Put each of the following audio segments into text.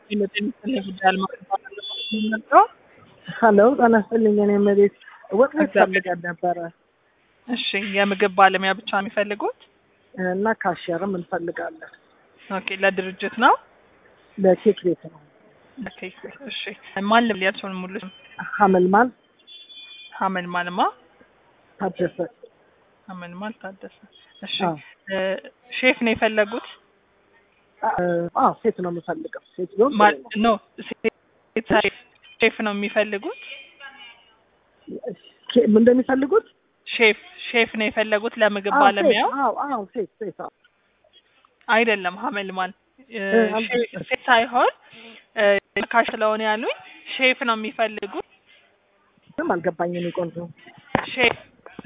ሀሎ ጤና ይስጥልኝ። እኔ እመቤት ወጥ ቤት ፈልገን ነበረ እሺ የምግብ ባለሙያ ብቻ ነው የሚፈልጉት? እና ካሽየርም እንፈልጋለን። ኦኬ ለድርጅት ነው? ለኬክ ቤት ነው። ለኬክ ቤት እሺ። ማን ልብል ያልሽውን ሙሉ ስም? ሀመልማል ሀመልማልማ ታደሰ። ሀመልማል ታደሰ። እሺ አዎ። እ ሼፍ ነው የፈለጉት? አዎ ሴት ነው የምፈልገው። ሴት ቢሆን ጥሩ ማል- ነው። ኖ ሴት ሼፍ ሼፍ ነው የሚፈልጉት? ኬ- ምን እንደሚፈልጉት ሼፍ ሼፍ ነው የፈለጉት ለምግብ አዎ፣ ሴት። ባለሙያው? አዎ አዎ ሴት ሴት አዎ። አይደለም ሀመልማል እ እ፣ አል- ሼ- ሴት ሳይሆን እ ካሽ ስለሆነ ያሉኝ ሼፍ ነው የሚፈልጉት። ምንም አልገባኝም። እኔ ቆንጆ ሼፍ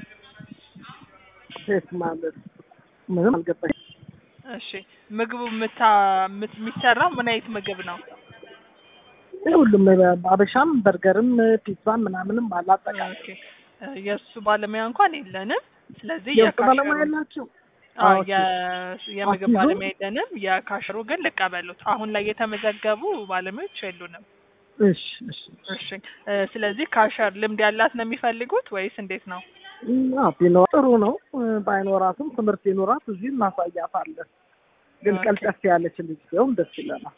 ሴት ማለት ምንም አልገባኝም። እሺ ምግቡ ምታ ምት- የሚሰራው ምን አይነት ምግብ ነው? ይህ ሁሉም አበሻም በርገርም ፒዛም ምናምንም አለ አጠቃላይ። ኦኬ እ የእሱ ባለሙያ እንኳን የለንም። ስለዚህ የውስጥ የካሸሩ ባለሙያ ያላችሁ አዎ ኦኬ። የ- የምግብ አሲዞ? ባለሙያ የለንም። የካሸሩ ግን ልቀበሉት። አሁን ላይ የተመዘገቡ ባለሙያዎች የሉንም። እሺ እሺ እሺ እ ስለዚህ ካሸር ልምድ ያላት ነው የሚፈልጉት ወይስ እንዴት ነው? አዎ ቢኖር ጥሩ ነው። እ፣ ባይኖራትም ትምህርት ይኖራት እዚህ እናሳያታለን። ግን ኦኬ። ቀልጠፍ ያለች ልጅ ቢሆን ደስ ይለናል።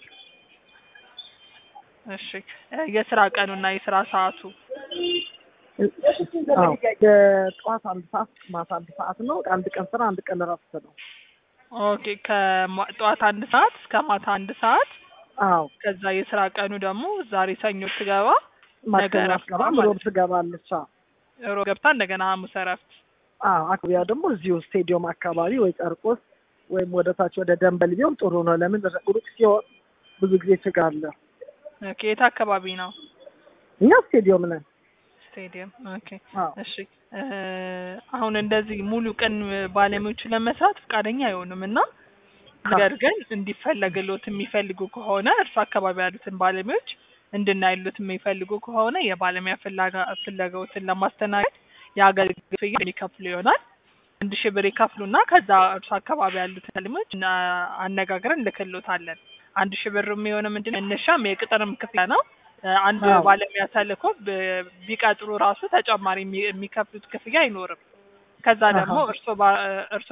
እሺ እ የስራ ቀኑና የስራ ሰዓቱ አዎ የጠዋት አንድ ሰዓት ማታ አንድ ሰዓት ነው። አንድ ቀን ስራ አንድ ቀን እረፍት ነው። ኦኬ ከጠዋት አንድ ሰዓት እስከ ማታ አንድ ሰዓት አዎ ከዛ የስራ ቀኑ ደግሞ ዛሬ ሰኞ ትገባ ማክሰኞ እረፍት አትገባም፣ ማለት ሮብ ትገባለች። አዎ ሮብ ገብታ እንደገና ሐሙስ እረፍት። አዎ አክቢያ ደግሞ እዚሁ ስቴዲየም አካባቢ ወይ ጨርቆስ ወይም ወደ ታች ወደ ደንበል ቢሆን ጥሩ ነው። ለምን ሩቅ ሲሆን ብዙ ጊዜ ችግር አለ። ኦኬ የት አካባቢ ነው? እኛ ስቴዲየም ነን። ስቴዲየም። ኦኬ አዎ እሺ እ አሁን እንደዚህ ሙሉ ቀን ባለሙያዎቹ ለመስራት ፈቃደኛ አይሆኑም እና ነገር ግን እንዲፈለግሎት የሚፈልጉ ከሆነ እርሱ አካባቢ ያሉትን ባለሙያዎች እንድናይሉት የሚፈልጉ ከሆነ የባለሙያ ፍላጋ- ፍላጎትን ለማስተናገድ የአገልግሎት ክፍያ የሚከፍሉ ይሆናል። አንድ ሺህ ብር ይከፍሉና ከዛ እርሱ አካባቢ ያሉትን ባለሙያዎች እና- አነጋግረን ልክሎታለን። አንድ ሺህ ብር የሚሆነው ምንድን ነው መነሻም የቅጥርም ክፍያ ነው። እ አንድ አዎ። ባለሙያ ተልኮ ብ- ቢቀጥሩ ራሱ ተጨማሪ የሚ- የሚከፍሉት ክፍያ አይኖርም። ከዛ ደግሞ አሃ። እርሶ ባ- እርሶ